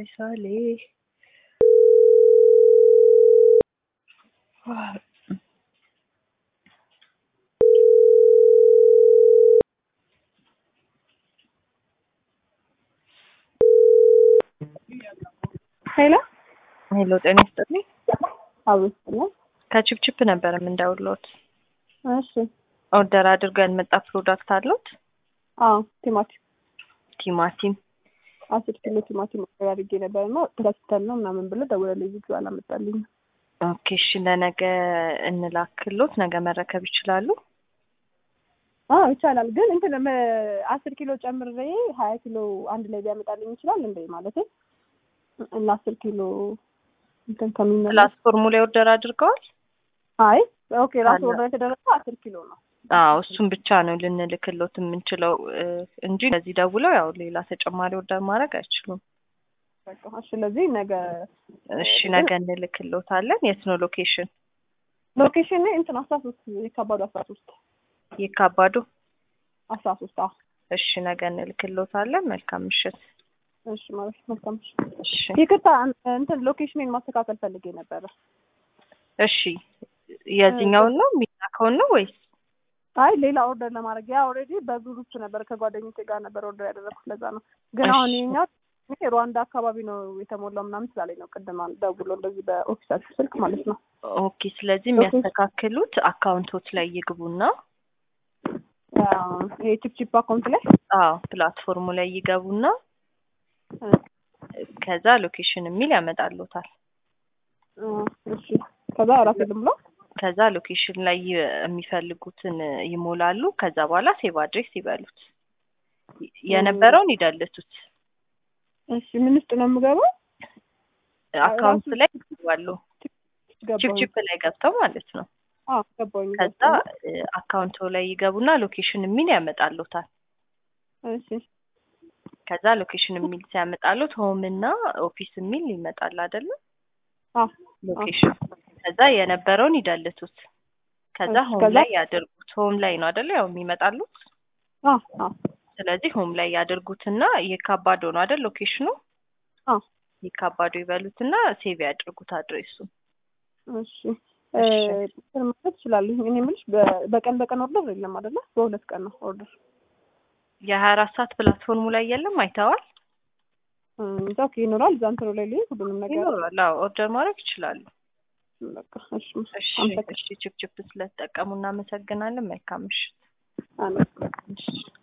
ሳሌ ሄሎ ሄሎ፣ ጤና ይስጥልኝ። አብስለ ከቺፕቺፕ ነበር የምንደውልዎት። እሺ ኦርደር አድርገው ያልመጣ ፕሮዳክት አለዎት? አዎ ቲማቲም ቲማቲም አስር ኪሎ ቲማቲም ኦርደር አድርጌ ነበር እና ገዝተን ነው ምናምን ብሎ ደውለልኝ ልጁ አላመጣልኝ ኦኬ፣ እሺ ለነገ እንላክሎት፣ ነገ መረከብ ይችላሉ? አዎ ይቻላል ግን እንትን መ- አስር ኪሎ ጨምሬ ሀያ ኪሎ አንድ ላይ ቢያመጣልኝ ይችላል እንደ ማለት እና አስር ኪሎ እንትን ከሚመለስ ፕላትፎርሙ ላይ ኦርደር አድርገዋል? አይ ኦኬ ራሱ አለ። ኦርደር የተደረገው አስር ኪሎ ነው አዎ እሱን ብቻ ነው ልንልክሎት የምንችለው እ፣ እንጂ ከዚህ ደውለው ያው ሌላ ተጨማሪ ኦርደር ማድረግ አይችሉም። በቃ እሺ ስለዚህ ነገ እሺ ነገ እንልክሎታለን። የት ነው ሎኬሽን? ሎኬሽን እንትን አስራ ሶስት የካባዱ አስራ ሶስት የካባዱ። አስራ ሶስት አዎ እሺ ነገ እንልክሎታለን። መልካም ምሽት። እሺ ማለት መልካም እሺ እሺ ይቅርታ እን- እንትን ሎኬሽኔን ማስተካከል ፈልጌ ነበረ እሺ የዚህኛውን ነው የሚላከውን ነው ወይስ? አይ ሌላ ኦርደር ለማድረግ ያ ኦልሬዲ በግሩፕ ነበር ከጓደኞቼ ጋር ነበር ኦርደር ያደረኩት ለዛ ነው ግን እሺ። አሁን ይኸኛው እኔ ሩዋንዳ አካባቢ ነው የተሞላው ምናምን ስላለኝ ነው ቅድም አል- ደውሎ እንደዚህ በኦፊሳችሁ ስልክ ማለት ነው ኦኬ ስለዚህ የሚያስተካክሉት አካውንቶች ላይ ይግቡና ያ ይሄ ቺፕቺፕ አካውንት ላይ አዎ ፕላትፎርሙ ላይ ይገቡና እ፣ ከዛ ሎኬሽን የሚል ያመጣሉታል። እ፣ እሺ ከዛ ራሴ ልም ብሎ ከዛ ሎኬሽን ላይ ይ- የሚፈልጉትን ይሞላሉ። ከዛ በኋላ ሴቭ አድሬስ ይበሉት። የነበረውን ይደልቱት። እሺ ምን ውስጥ ነው የምገባው አካውንት ራሱ ላይ ይገባሉ። ገባኝ ቺፕቺፕ ላይ ገብተው ማለት ነው። አዎ ገባኝ ከዛ አካውንቶ ላይ ይገቡና ሎኬሽን የሚል ያመጣሉታል። እሺ ከዛ ሎኬሽን የሚል ሲያመጣሉት ሆም እና ኦፊስ የሚል ይመጣል አይደለም? አዎ ሎኬሽን ከዛ የነበረውን ይደልቱት። ከዛ እሺ፣ ሆም ከዛ- ላይ ያድርጉት። ሆም ላይ ነው አይደለ? ያው የሚመጣሉት። አዎ አዎ ስለዚህ ሆም ላይ ያድርጉትና የካባዶ ነው አይደል? ሎኬሽኑ አዎ የካባዶ ይበሉትና ሴቭ ያድርጉት አድሬሱ። እሺ እ፣ እንትን ማለት እችላለሁ እኔ የምልሽ በ- በቀን በቀን ኦርደር የለም አይደለ በሁለት ቀን ነው ኦርደር የሀያ አራት ሰዓት ፕላትፎርሙ ላይ የለም አይተዋል? እዛ ኦኬ ይኖራል እዛ እንትኑ ላይ ልይ ሁሉንም ነገር ይኖራል። አዎ ኦርደር ማድረግ ይችላሉ። በቃ እሺ እሺ አመሰግናለሁ እሺ ችፕችፕ ስለተጠቀሙ እናመሰግናለን። መልካም ምሽት። አሜን እሺ